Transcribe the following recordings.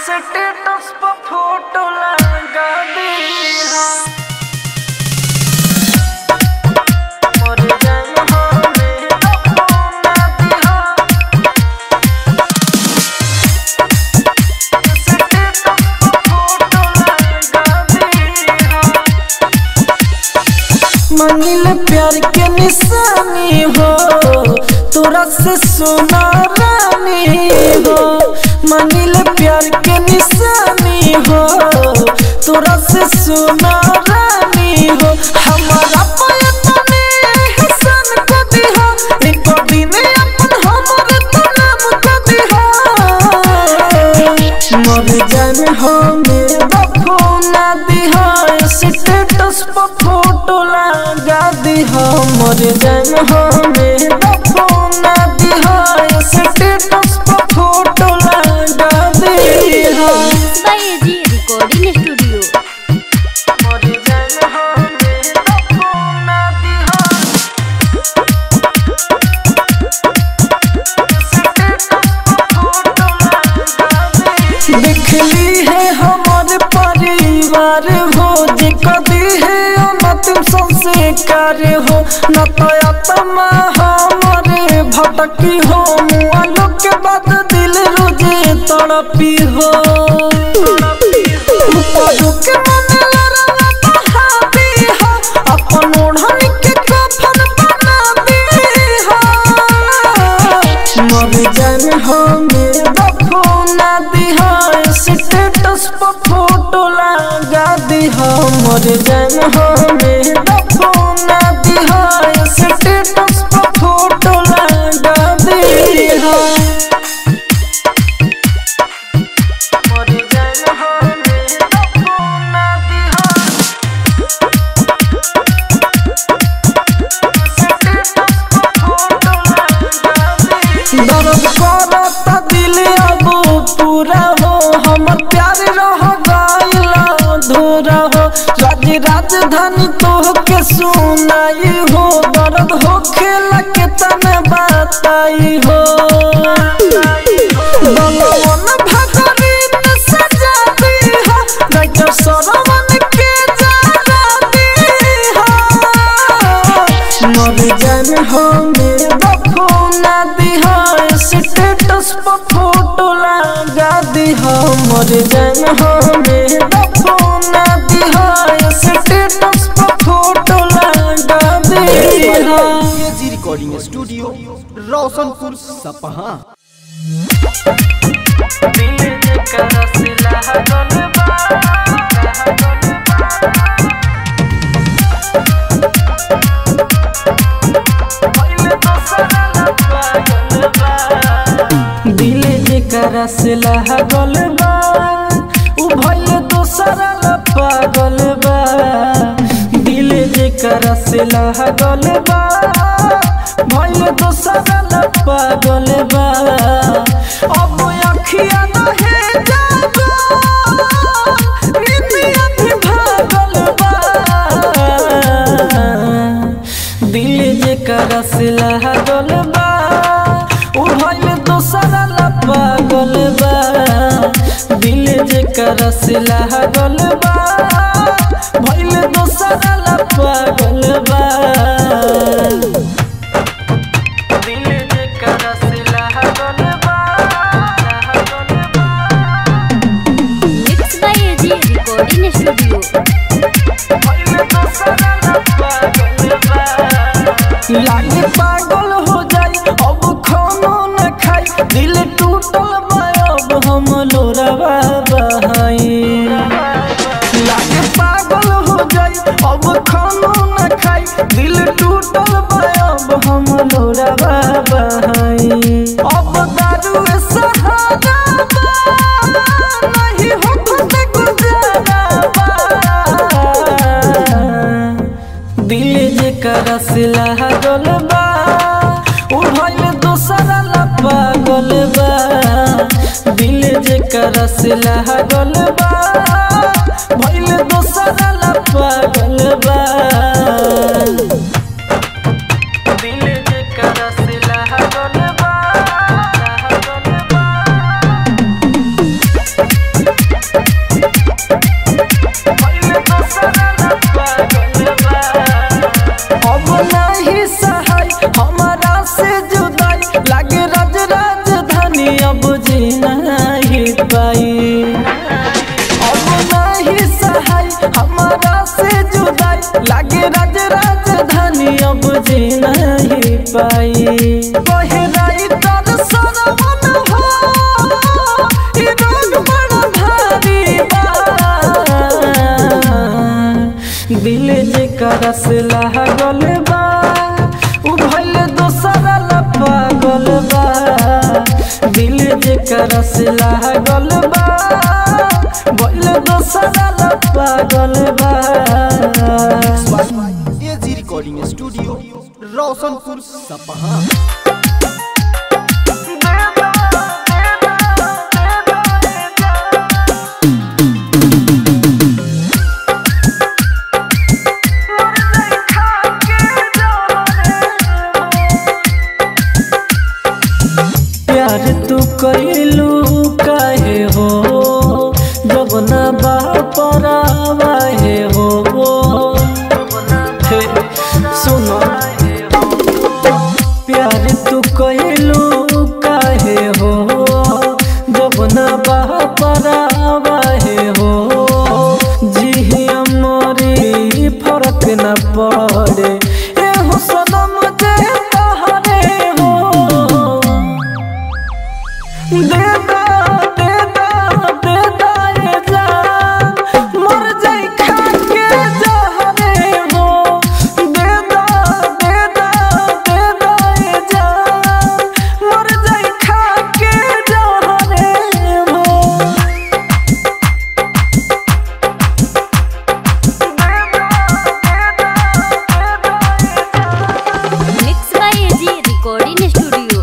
Status पर photo लगा दिया मर जाए हमें अपना दिया स्टेटस पर फोटो लगा दिया मंगिल प्यार के निशानी हो तोरा से सोना रानी हो मंगिल प्यार के निशानी हो तोरा से सोना रानी हो हमारा पयतने हसन को दिहा एको दिन अपन हमर तो नाम को दिहा मर जान हमें बफो ना दिहा स्टेटस पर फोटो लगा दिहा मर जान हमें बफो ना दिहा स्टेटस पर फोटो लगा दिहा by AG Recording Studio. मर जान हमें बफो ना दिहा स्टेटस पर फोटो लगा दिहा देखली है हमारे परिवार हो जे कदी है अनतिम संस्कार हो न तो आत्मा हमारे भटकी हो मुआलो के बाद दिल रोजे तड़पी हो ऊपरों के मन लड़वा बहाबी हो, अपन ओढ़नी के कफन बना दी हो। मर जान हमें बफो ना दिहा स्टेटस पर फोटो लगा दिहा मर जान हमें बफो ना दिहा स्टेटस पर फोटो लगा दिहा मर जान हमें बफो ना दिहा दर्द करता दिल अब पूरा हो हमर प्यार रह गइल अधूरा हो राज राजधानी तो के सुनाई हो दर्द हो खेला के तने बताई हो बलवन भगरीन सजा दी हो राइटर सरवन के जरा दी हो मर जान हमें बफो ना दिहा स्टेटस पर फोटो लगा दिहा मर जान हमें बफो ना दिहा स्टेटस पर फोटो लगा दिहा एजी रिकॉर्डिंग स्टूडियो रोशनपुर सपहा दिल जेकर सिला गल बा पहिले दोसरा लगा गल बा दिल जेकर सिला गल बा उ भइले दोसरा लपा गल बा दिल जेकर सिला गल बा भइले दोसरा लपा गल बा अब अखिया नहे जागो नितिया भी भागल बा दिल जे करस लागल बा उ भइल दोसरा ला पागल बा दिल जे करस लागल बा भइल दोसरा ला पागल बा दिल जे करस लागल बा लागल बा Mixed by AG Recording Studio. लागे पागल हो जाई अब खानो न खाई दिल टूटल बा अब हम लोरवा बहाई लागे पागल हो जाई अब खानो न खाई दिल टूटल बा अब हम लोरवा बहाई अब दारू सहारा बा नहीं हो खुद गुजारा बा दिल जे करस लागल बा उ भइल दोसरा ला पागल बा दिल जे करस लागल बा भइल दोसरा ला पागल बा दिल जे करस लागल बा लागल बा जी नहीं पाई अब नहीं सहाय हमारा से जुदाई लागे राज राजधानी अब जी नहीं पाई बहराई तर सरवन हो ई रोग बड़ा भारी बा दिल जे करस लागल बा उ भइल दोसरा ला पागल बा दिल जे करस लागल बा भइल दोसरा ला पागल बा एजी रिकॉर्डिंग स्टूडियो रोशनपुर सपहा प्यार तू कैलू काहे हो जब ना बापरावाहे हो हे सुनो प्यार तू कैलू काहे हो जब ना बापरावाहे हो जी मोरी फर्क न पड़े ए हो सनम जे तहरे हो देदा देदा देदा ये जान मर जाई खा के जहरे हो देदा देदा देदा ये जान मर जाई खा के जहरे हो mix by AG recording studio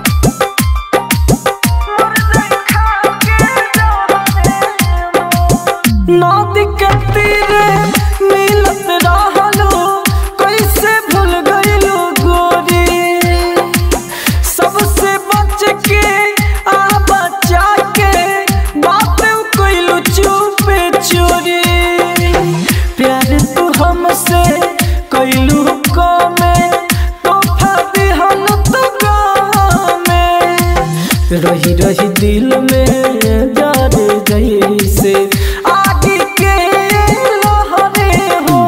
नदी के तीरे मिलत रहलो कैसे भूल गइलो गोरी सबसे बच के आ बचा के बात कइलो चुपे चोरी प्यार तू हमसे कइलू कमे तोहफा दिहल तू गामे रही रही दिल में जार जैसे आगे के लहरे हो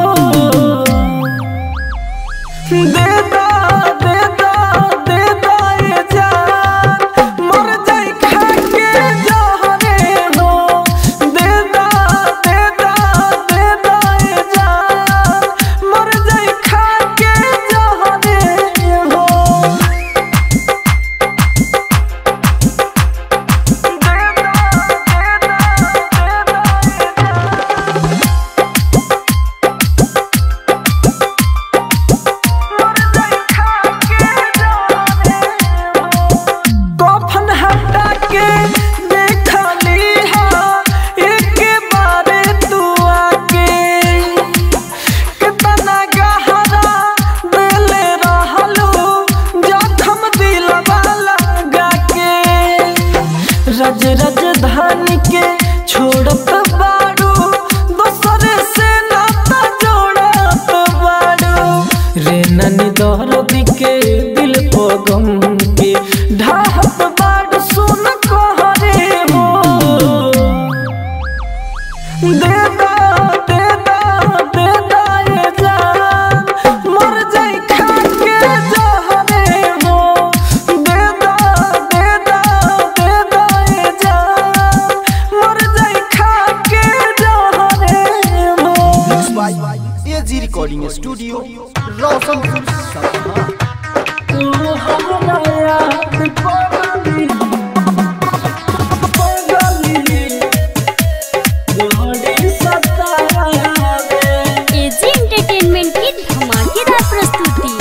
देदा देदा देदा ये जान मर जाई खा के जहरे हो देदा देदा देदा ये जान मर जाई खा के जहरे हो कफन हटा के देखा लीहा एक बारे तू आके कितना गहरा दिल रहलो जखम दिलवा लगा के रज राजधानी के छोड़त बाड़ू दोसरे से नाता जोड़त बाड़ू रे ननी दहरदी के दिल को गम के ढाहत बाड़ू सुन कहरे हो देदा देदा देदा ये जान मर जाई खा के जहरे हो देदा देदा देदा ये जान मर जाई खा के जहरे हो एजी रिकॉर्डिंग स्टूडियो रोशनपुर सपहा तू हमरा याद पगली पगली गोड़ी सतावे एजी एंटरटेनमेंट की धमाकेदार प्रस्तुति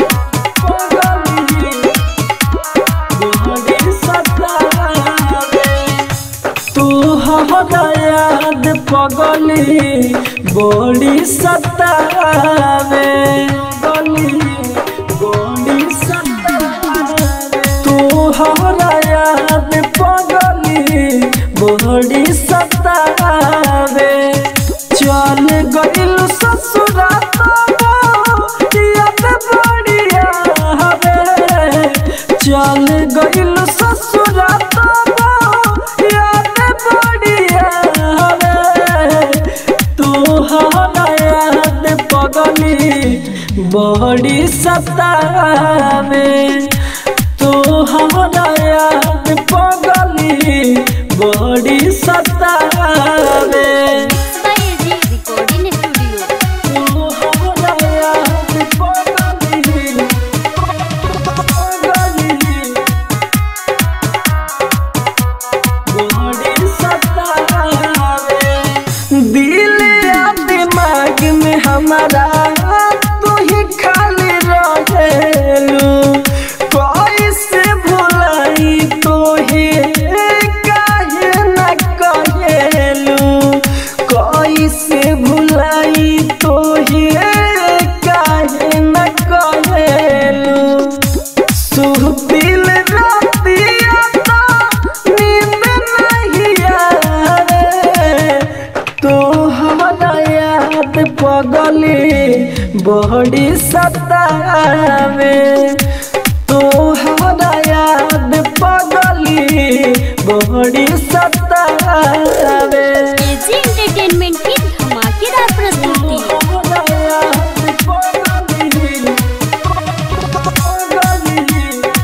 तू हमरा याद पगली बड़ी सतावे गली बड़ी सतावे तू हमरा याद पगली बड़ी सतावे चल गइल ससुरा याद बढ़िया हवे चल गइल ससुरा बड़ी सतावे तो हमारा याद पगली बड़ी सतावे एजी रिकॉर्डिंग स्टूडियो तो हमारा याद पगली पगली बड़ी सतावे दिल या दिमाग में हमारा तू ही खाली रहेलू कैसे भुलाई तो ही काहे न कहेलू कैसे भुलाई तो ही काहे न कहेलू सुहबिल रातिया तो नींद नहीं आवे तो हमारा याद पगली बड़ी सतावे तो हमारा याद पगली बड़ी सतावे एजी एंटरटेनमेंट की धमाकेदार प्रस्तुति हमारा याद पगली पगली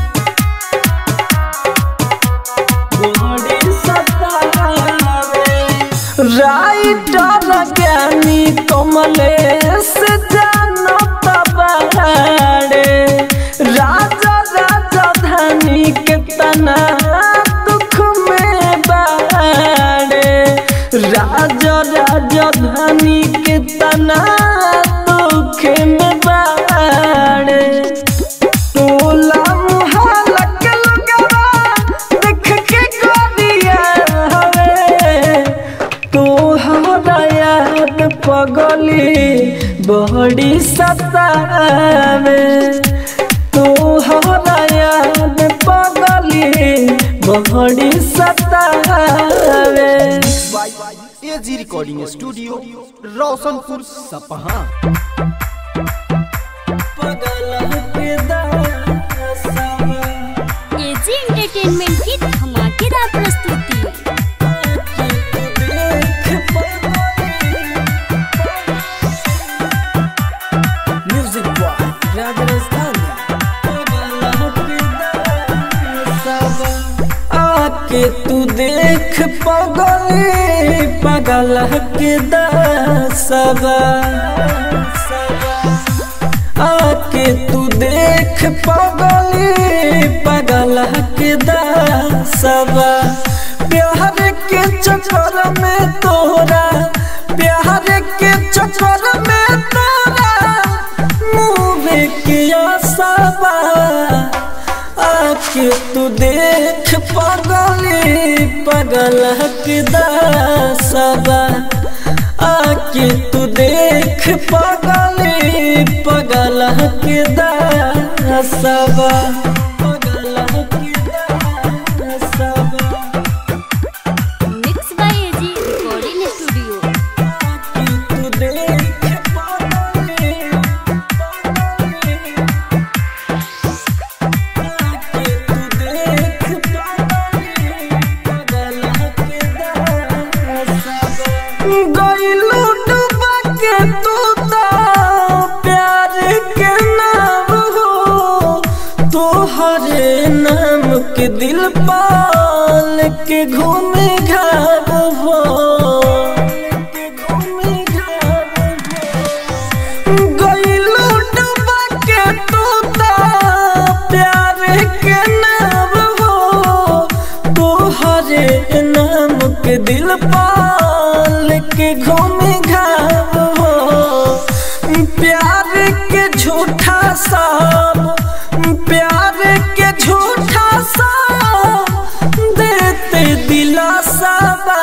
राइटर ज्ञानी कमलेश जानत बाड़े राजा राजा धनी के तना दुख में बाड़े राजा राजा धनी के तना दुख में बाड़े टोला मुहल्ला के लोगवा देख के गोरिया हवे तो हमारा याद पगली बड़ी सतावे तो हमारा याद पगली बड़ी सतावे एजी रिकॉर्डिंग स्टूडियो रोशनपुर सपहा पगल के दासवा एजी एंटरटेनमेंट की धमाकेदार प्रस्तुति म्यूजिक बॉय राजस्थानी आके तू देख पगली पगल के दसबा आके तू देख पगली पगल के दसबा प्यार के चक्कर में तोरा प्यार के चक्कर में तोरा मुँह किया सबा आके तू देख पगली पगल के दसबा आके तू देख पगली पगल के दसबा पगल के दसबा mix by AG recording studio आके तू देख पगली पगली आके तू देख पगली पगल के दसबा गइलू डूबा के तू तो प्यार के नाम हो तोहरे नाम के दिल पाल के घूमे घाव हो के घूमे घाव हो गइलू डूबा के तू तो प्यार के नाम हो तोहरे नाम के दिल पाल के घूमे घाव हो प्यार के झूठा सब प्यार के झूठा सब देते दिलासा बा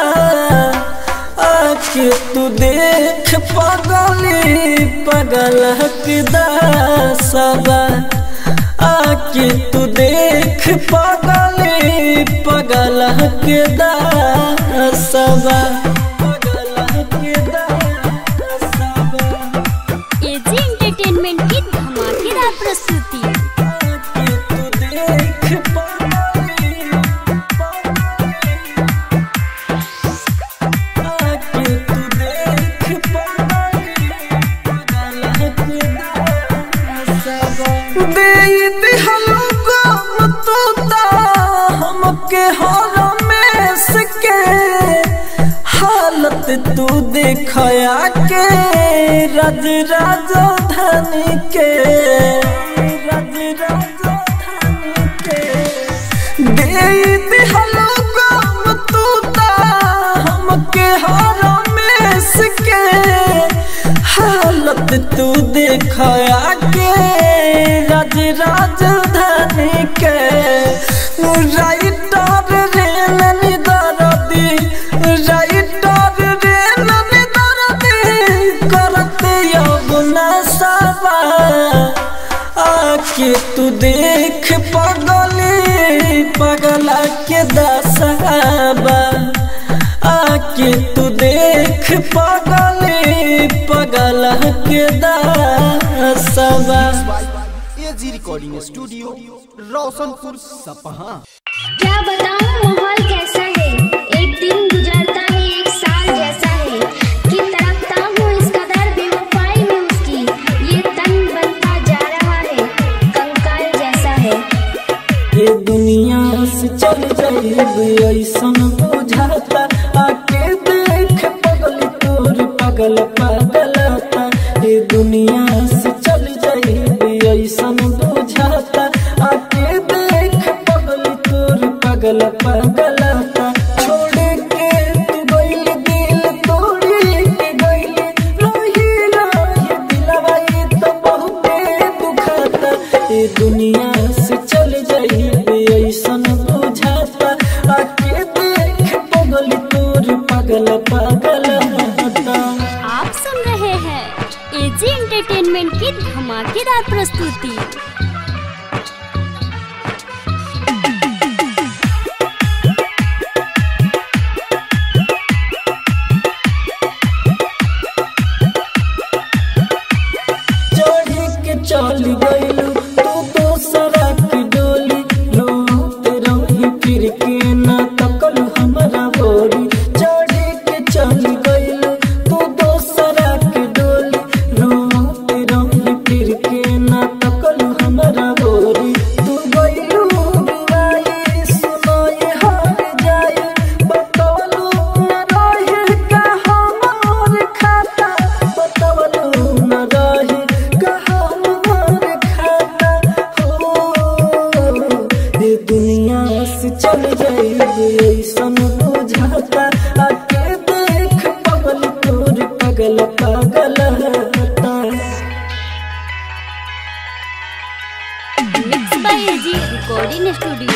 आके तू देख पगली पगल के दासबा आके तू देख पगली पगल के दासबा पगल के दासबा एजी एंटरटेनमेंट की धमाकेदार प्रस्तुति आके तू देख पगली आके तू देख पगली पगल के दासबा तू देखया के रज राजधानी के रज राजधानी के दे दिहलो गम तू ता हमके हरमेश के हालत तू देखया के रज राजधानी के राइटर रे ननी दरदी राइटर रे ननी दरदी करते यमुना सवा आके तू देख पगली पगला के दसहबा आके तू देख पगली पगला के दसहबा AG recording studio Roshanpur Sapaha क्या बताऊं माहौल कैसा है एक दिन गुजरता है एक साल जैसा है कि तड़पता हूँ इस कदर बेवफाई में उसकी ये तन बनता जा रहा है कंकाल जैसा है ये दुनिया से चल जाइब ऐसन बुझाता आके देख पगल तोर पगल पगलता ये दुनिया से चल जाइब ऐसन बुझाता आके देख पगल तोर पगल पगलता छोड़ के तू गइल दिल तोड़ी के गइल रही रही दिलवा ये तो बहुते दुखाता ये दुनिया से चल जाइबे ऐसन बुझाता आके देख पगल तोर पगल पगल होता आप सुन रहे हैं एजी एंटरटेनमेंट की धमाकेदार प्रस्तुति चढ़ी के चल गइलू तू दोसरा की डोली रोते रही फिर के ना तकलू हमरा बोरी चढ़ी के चल गइलू तू दोसरा की डोली रोते रही फिर के ना तकलू हमरा बोरी तू गइलू बिवाई सुनाई हार जाई बतवलू न रहे का हमार खाता बतवलू न रहे का हमार खाता हो ये दुनिया से चल जाइब ऐसन बुझाता आके देख पगल तोर पगल पगल होता mix by AG recording studio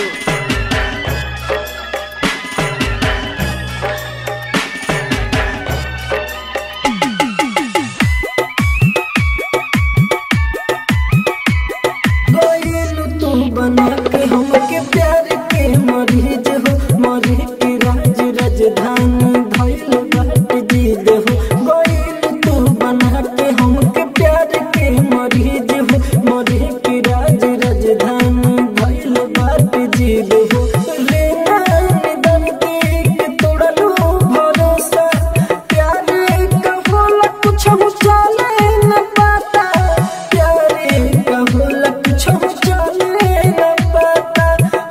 गइलू तू बना के हमके प्यार के मरीज हो मरी के राज राजधानी धइल बाट जीद हो गइलू तू बना के हमके प्यार के मरीज हो मरी के राज राजधानी धइल बाट जीद हो रे निधन के तोड़लू भरोसा प्यार का होला कुछ हो चले न पाता प्यारे का होला कुछ हो चले न पाता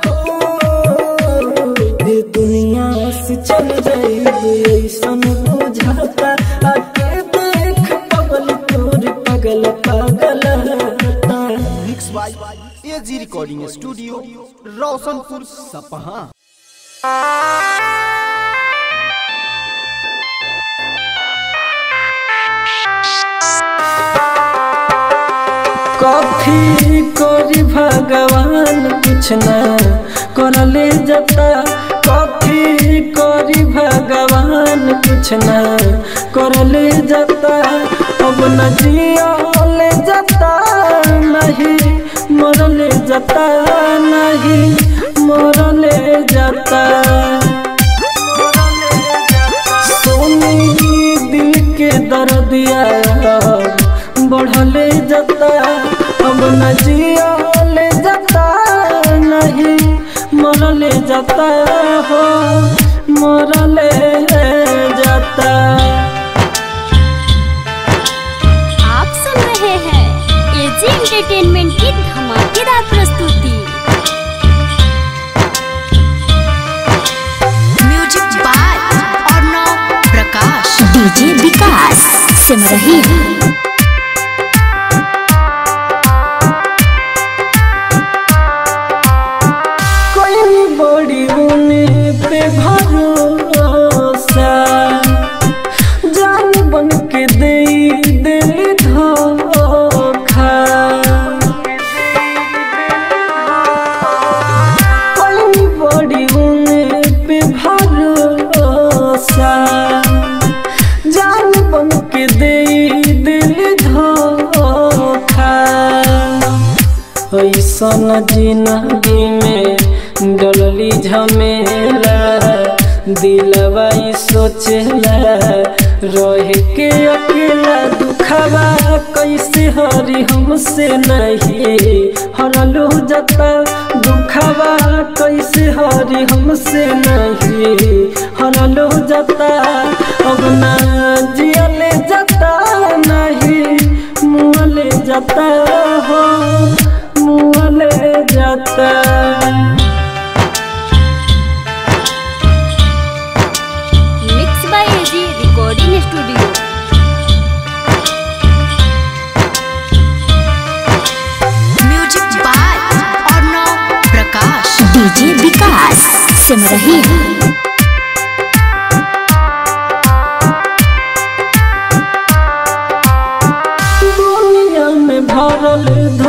हो ये दुनिया से चल जाइब ऐसन बुझाता आके देख पगल तोर पगल पगल होता mix by AG recording studio Roshanpur Sapaha कथी करी भगवान कुछ ना करले जता कथी करी भगवान कुछ ना करले जता अब न जियले जता नहीं मरले जता नहीं मरले जता सोनी दिल के दर्दिया बढ़ले जता अब न जियले जता नहीं मरले जता हो मरले जता आप सुन रहे हैं एजी एंटरटेनमेंट की धमाकेदार प्रस्तुति म्यूजिक बाय अर्णव प्रकाश सिमरही कोई बड़ी उने पे भरोसा जान बन के दे दिल धोखा कोई बड़ी उने पे भरोसा जान बन के दे दिल धोखा ऐसन जिंदगी में डोलली झमेला दिलवा ई सोचला रह के अकेला दुखवा कैसे हरी हमसे नहीं हरलू जता दुखवा कैसे हरी हमसे नहीं हरलू जता अब ना जियले जता नहीं मुँहले जाता हो मुँहले जाता mix by AG recording studio music by Arnav Prakash DJ Vikas Simrahi दुनिया में भरल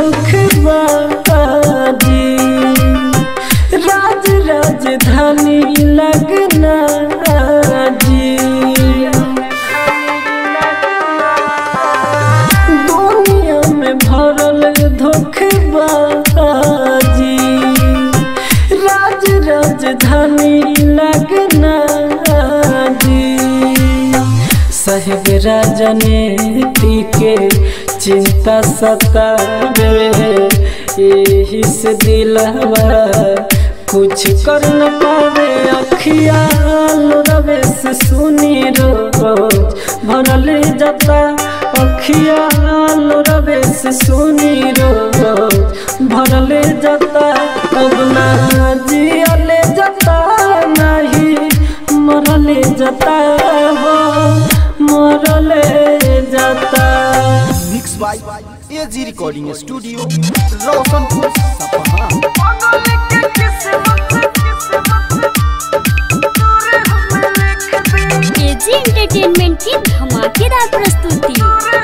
धोखबाजी राज राजधानी लगना जी दुनिया में भरल धोखबाजी राज राजधानी लगना जी साहेब राजनीति के चिंता सतावे यही से दिलवा कुछ कर न पावे अखिया रवे से सुनी रोज भरल जाता अखिया रवे से सुनी रोज भरल जाता अब ना जियले जाता नहीं मरले जाता हो मरले जाता mix by AG recording studio Roshanpur Sapaha AG entertainment की धमाकेदार प्रस्तुति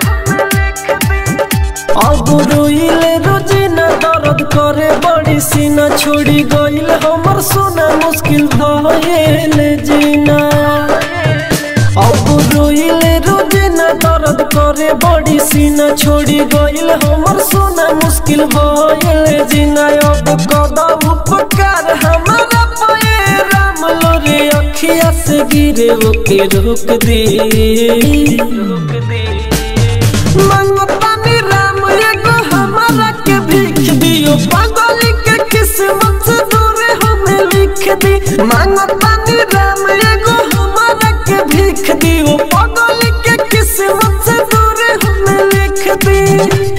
अब रोइले रोजिना दर्द करे बड़ी सीना छोड़ी गइल हमर सोना मुश्किल भइल जीना अब रोइले रोजिना दर्द करे बड़ी सीना छोड़ी गइल हमर सोना मुश्किल भइल जीना अब कदम उपकार हमारा पे राम लोरे अखिया से गिरे ओके रोक दे रोक दे मंगतानी राम एगो हमारा के भीख दियो पागल के किस्मत से दूर हमें लिख दी मंगतानी राम एगो हमारा के भीख दियो पागल के किस्मत से दूर हमें लिख दी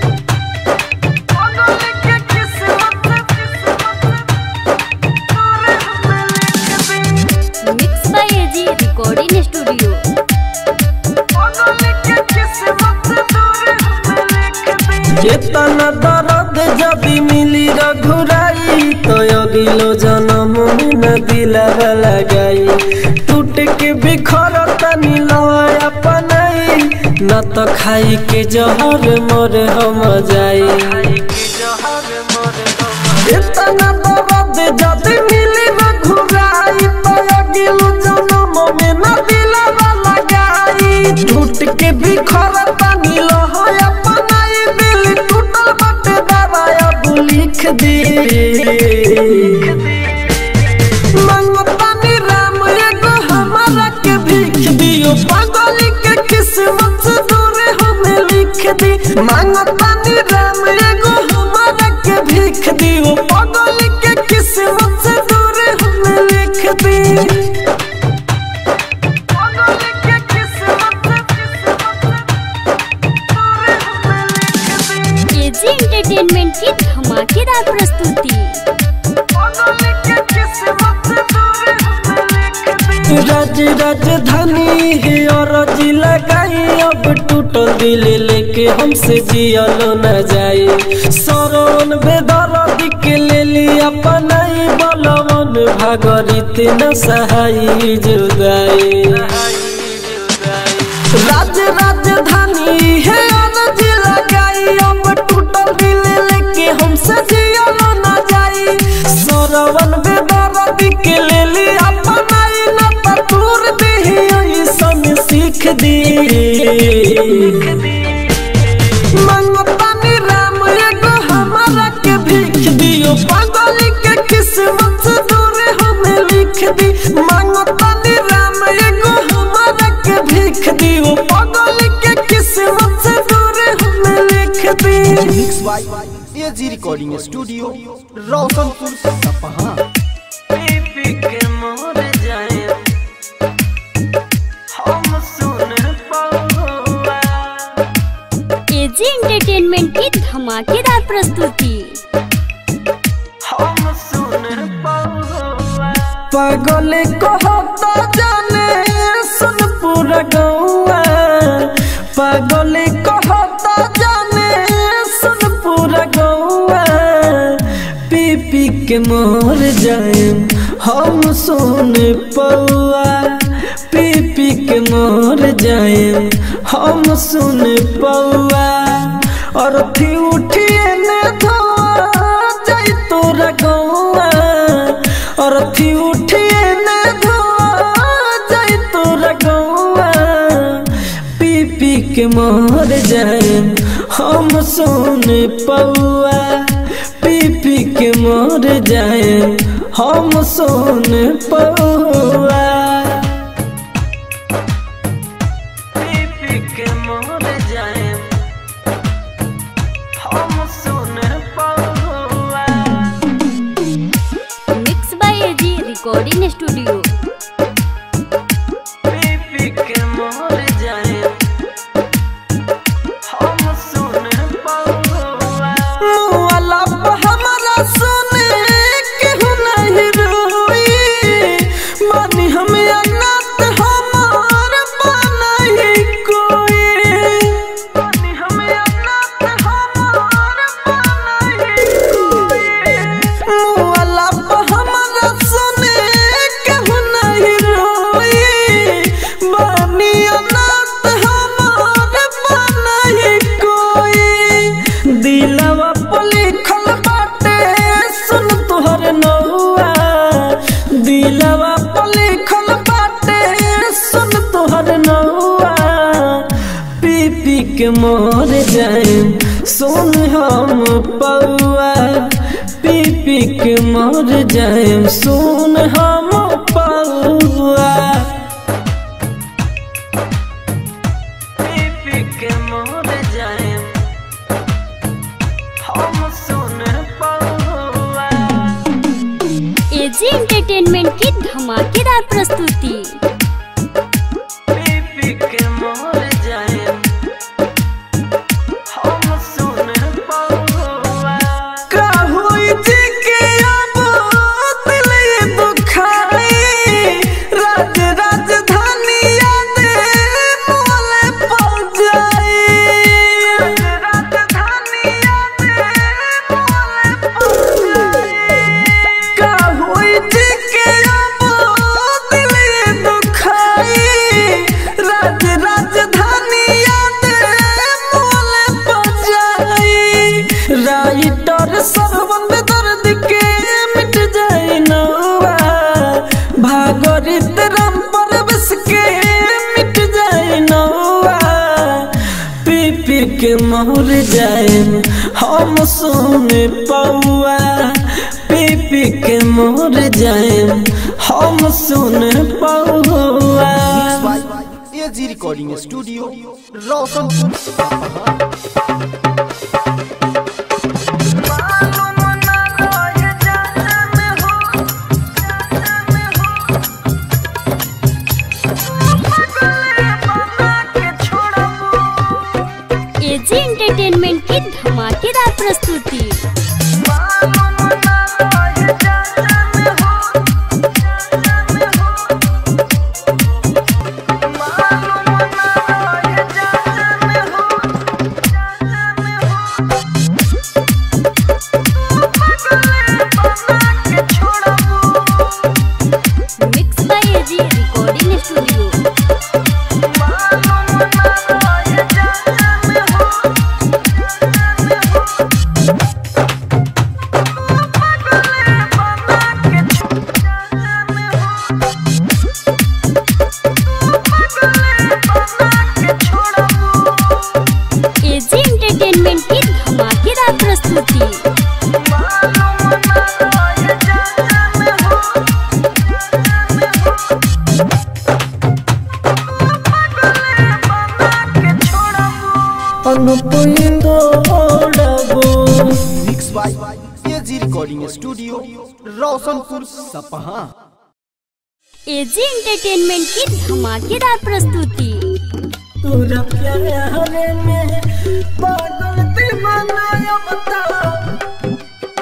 पागल के किस्मत mix by AG recording studio केतना दर्द जदी मिली रघुराई तो अगिलो जन्म में न दिलवा लगाई टूट के बिखर तनी लय अपनाई न तो खाई के जहर मोर हम जाई केतना दर्द जदी मिली रघुराई तो अगिलो जन्म में न दिलवा लगाई टूट के बिखर तनी लय अपनाई दिल टूटल बाटे दवाया अब लिख दे मंगतानी राम एगो हमारा के भीख दियो पागल के किस्मत से दूर हमें लिख दी मंगतानी राम एगो हमारा के भीख दियो पागल के किस्मत से दूर हमें लिख दी पागल के किस्मत एजी एंटरटेनमेंट की धमाकेदार प्रस्तुति राज राजधानी है और जिला गाई अब टूटल दिल लेके हमसे जियलो न जाए सरवन बेदर के ले लिया पनाई बलवन भागरित न सहाई जुदाई राज राजधानी है और जिला गाई अब टूटल दिल लेके हमसे जियलो न जाए सरवन बेदर के ले लिया पनाई न पटूर दी ऐसन सीख दी मंगतानी राम एगो हमारा के भीख दियो पागल के किस्मत से दूर हमें लिख दी मंगतानी राम एगो हमारा के भीख दियो पागल के किस्मत से दूर हमें लिख दी mix by AG recording studio Roshanpur Sapaha पी के मोर जाए हम सुन पाऊंगा एजी एंटरटेनमेंट की धमाकेदार प्रस्तुति हम सुन पाऊंगा पागल कहता जाने सुन पूरा गौआ पागल कहता जाने सुन पूरा गौआ पी पी के मोर जाए हम सुन पौआ पी पी के मोर जाए हम सुन पौआ और थी उठिए ने धोआ जाई तोरा गौआ और थी उठिए ने धोआ जाई तोरा गौआ पी पी के मर जाए हम सुन पौआ पी पी के मर जाए हम सुन पौआ पी पी के मर जाए हम सुन पौआ mix by AG recording studio पी के मोर जाए हम सुन पौआ मुआला पे हमरा सुने केहू नहीं रोई मानी हम अनाथ हमार बनाई कोई मानी हम अनाथ हमार बनाई कोई मुआला पे हमरा सुने केहू नहीं रोई मानी अनाथ हमार बनाई कोई दिलवा पर लिखल बाटे सुन तोहर नौआ दिलवा पर लिखल बाटे सुन तोहर नौआ पी पी के मर जाए सुन हम पौआ पी पी के मर जाए सुन हम पौआ पी पी के मर जाए हम सुन पौआ एजी एंटरटेनमेंट की धमाकेदार प्रस्तुति पी पी के मर जाए हम सुन पौआ का होई जी के अब दिल ये दुखाई राज राजधानी याद मोले पड़ जाई राजधानी याद मोले पड़ जाई का होई जी के अब दिल ये दुखाई राज राजधानी याद मोले पड़ जाई राइटर सरवन में दर्द के मिट जाए नौआ भागरित राम पर बस के मिट जाए नौआ पी पी के मोर जाए हम सुन पौआ पी पी के मोर जाए हम सुन पौआ mix by AG recording studio Roshanpur Sapaha AG entertainment की धमाकेदार प्रस्तुति स्टूडियो एजी एंटरटेनमेंट की धमाकेदार प्रस्तुति अनुपुंदोड़बो mix by AG recording studio Roshanpur Sapaha AG entertainment की धमाकेदार प्रस्तुति तोरा प्यार में पागल दीवाना अब तो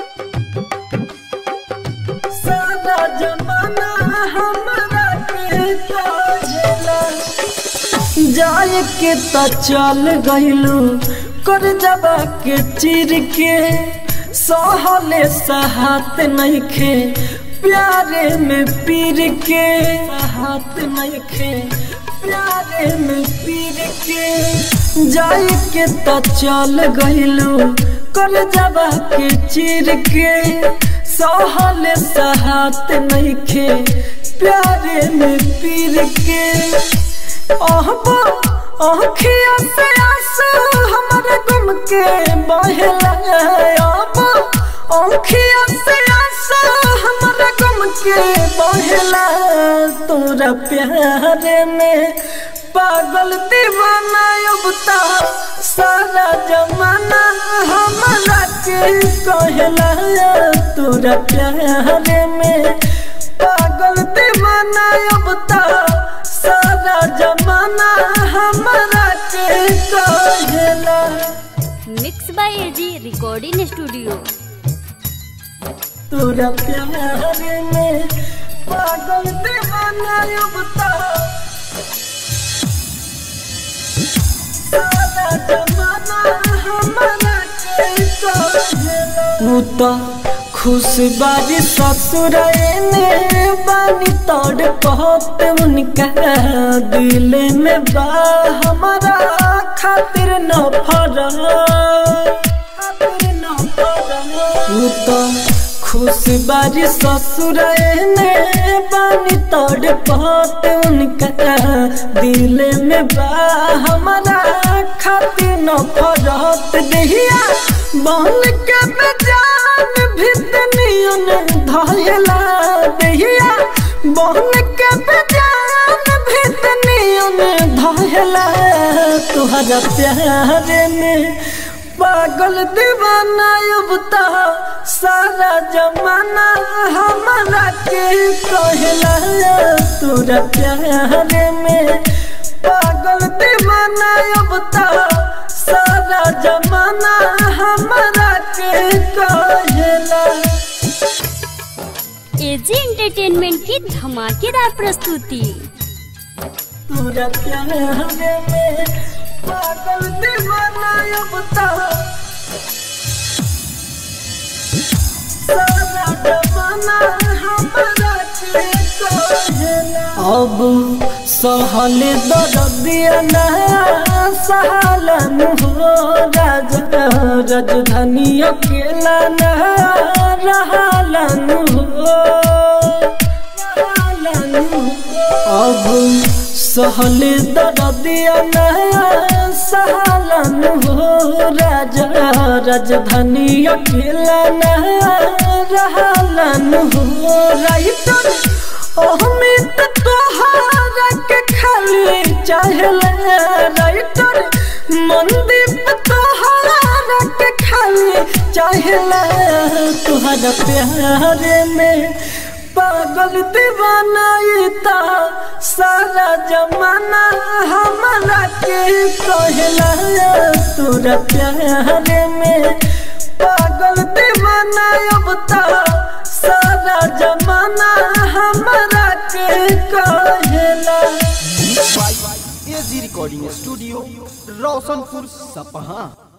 सारा जमाना हमारा के काजला जाए के त चल गइलू कर जबा के चिर के सहले सहात नइखे प्यारे में पीर के हाथ नइखे प्यारे में पीर के जाए के त चल गइलू कर जबा के चिर के सहले सहात नइखे प्यारे में पीर के अहबा आँखिया से आंसू हमारे गुम के बहला अहबा आँखिया से आंसू हमारे गुम के बहला तोरा प्यार में पागल दीवाना अब तो सारा जमाना हमारा के कहला तोरा प्यार में पागल दीवाना अब तो सारा जमाना हमारा के कहला mix by AG recording studio तोरा प्यार में पागल दीवाना अब तो सारा जमाना हमारा के कहला तू तो खुश बारी ससुर ने बानी तोड़ कहत उनका दिल में बा हमारा खातिर न फरा खातिर न फरा तू तो खुश बारी ससुर ने बानी तोड़ कहत उनका दिल में बा हमारा खातिर न फरत दहिया बन के बेजान भितनियन धयला दहिया बन के बेजान भितनियन धयला तुहरा प्यार में पागल दीवाना अब तो सारा जमाना हमारा के कहला तोरा प्यार में पागल दीवाना अब तो सारा जमाना हमारा के कहला एजी एंटरटेनमेंट की धमाकेदार प्रस्तुति तोरा प्यार में पागल दीवाना अब तो सारा जमाना हमारा के कहला अब सहल दर्दिया ना सहलन हो राजा राजधानी अकेला ना रहलन हो रहलन हो अब सहल दर्दिया ना सहलन हो राजा राजधानी अकेला ना रहलन हो राइटर अहमित तोहारा के खाली चाहले राइटर मंदीप तोहारा के खाली चाहले तुहरा प्यार में पागल दीवाना इता सारा जमाना हमारा के कहला तोरा प्यार में पागल दीवाना अब तो सारा जमाना हमारा के कहला एजी रिकॉर्डिंग स्टूडियो रोशनपुर सपहा